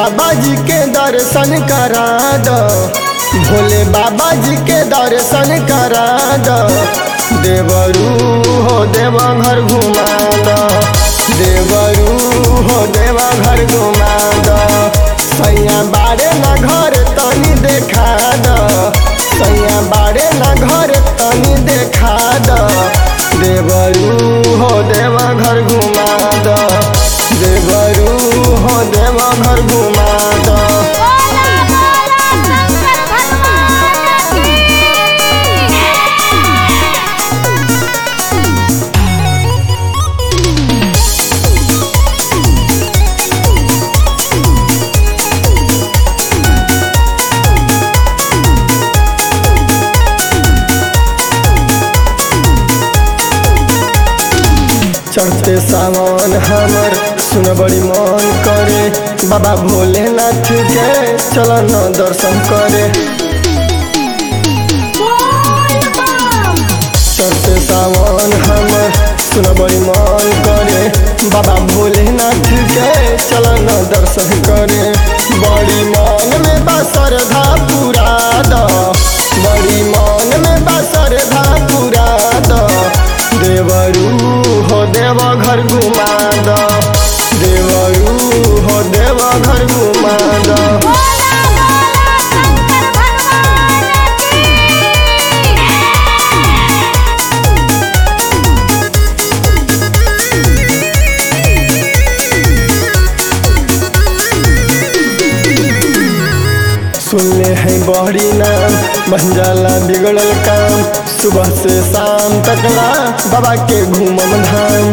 बाबा जी के दर्शन करा दो भोले बाबा जी के दर्शन करा दो देवरू हो देवा घर घुमा दो देवरू हो देवा घर घुमा दो सैया बारे ना घर तनी देखा दो सैया बारे ना घर तनी देखा दो देवरू हो देवा घर घुमा दो देवरू हो देवा घर घुमा दो बोला बोला शंकर भगवान की चढ़ते सावन हमर सुन बड़ी मन करे बाबा भोलेनाथ के चल न दर्शन करे बोल बम चढ़ते सावन हमर सुन बड़ी मन करे बाबा भोलेनाथ के चल न दर्शन करे बड़ी मन में बा श्रद्धा पूरा द बड़ी मन में बा श्रद्धा पूरा द देवरू हो देव घर घुमा द देवरू हो देव घर घुमा द बोला बोला शंकर भगवान की सुनले हैं बहरी नाम बन जाला बिगड़ल काम सुबह से शाम तकला बाबा के घूमम धाम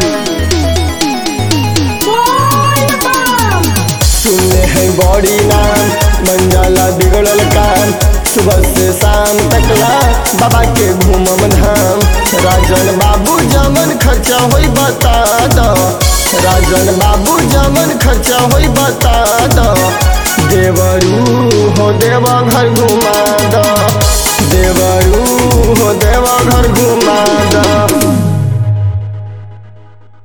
बोल बम सुनले हैं बड़ी नाम बन जाला बिगड़ल काम सुबह से शाम तकला बाबा के घूमम धाम राजन बाबू जमन खर्चा होई बता दो राजन बाबू जमन खर्चा होई बता दो देवरू हो देवा घर घुमा दो देवरू हो देवा घर घुमा